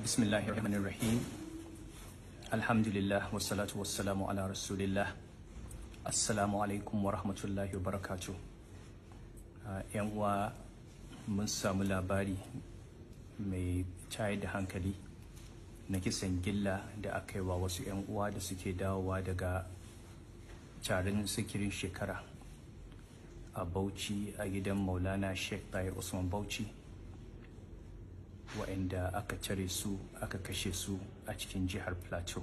bismillahir rahmanir rahim alhamdulillah wassalatu wassalamu ala rasulillah assalamu alaikum wa rahmatullahi wa barakatuh yan uwa mun samu labari mai tayar da hankali na kisan gilla da aka yi wa wasu 'yan uwa da suke dawowa daga tarin sikirin shekara a bauchi a gidan maulana sheikh tahir usman bauchi wa'anda aka cire su aka kashe su a cikin jihar plateau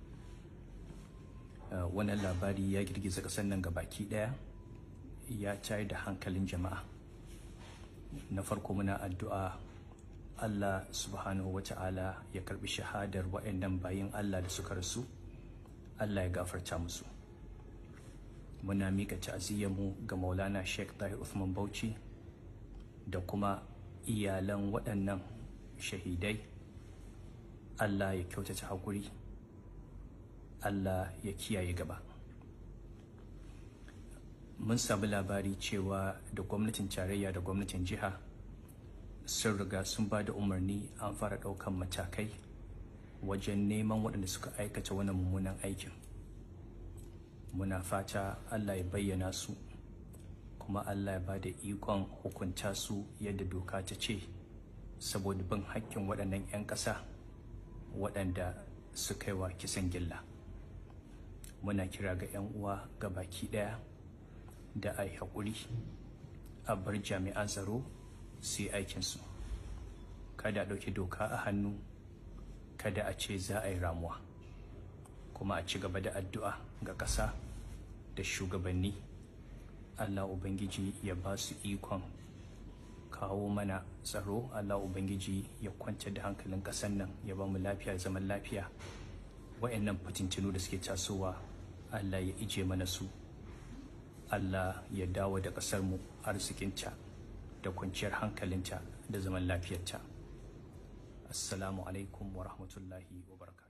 wannan labari ya girgiza ƙasar nan baki ɗaya ya tayar da hankalin jama'a na farko muna addu'a Allah subhanahu wa ta'ala ya karbi shahadar waɗannan bayin Allah da suka rasu Allah ya gafarta musu muna mika mu ga maulana sheikh tahir Uthman bauchi da kuma iyalan waɗannan shahidai Allah ya kyautata haƙuri Allah ya kiyaye gaba mun samu labari cewa da gwamnatin tarayya da gwamnatin jiha sun riga sun ba da umarni an fara ɗaukan matakai wajen neman waɗanda suka aikata wani mummunan aikin muna fata allah ya bayyana su kuma allah ya ba da ikon hukunta su yadda doka ta ce saboda bin hakkin waɗannan 'yan ƙasa waɗanda suka yi wa kisan gilla muna kira ga 'yan uwa ga baki ɗaya da a yi haƙuri a bar jami'an tsaro su yi aikinsu kada a ɗauki doka a hannu kada a ce za a yi ramuwa kuma a ci gaba da addu'a ga ƙasa da shugabanni allah ubangiji ya ba su ikon kawo mana tsaro allah ubangiji ya kwanta da hankalin ƙasar nan ya ba mu lafiya zaman lafiya wa'annan fitintinu da suke tasowa allah ya ije mana su allah ya dawo da ƙasarmu arzikinta da kwanciyar hankalinta da zaman lafiyarta assalamu alaikum wa rahmatullahi wa barakatuh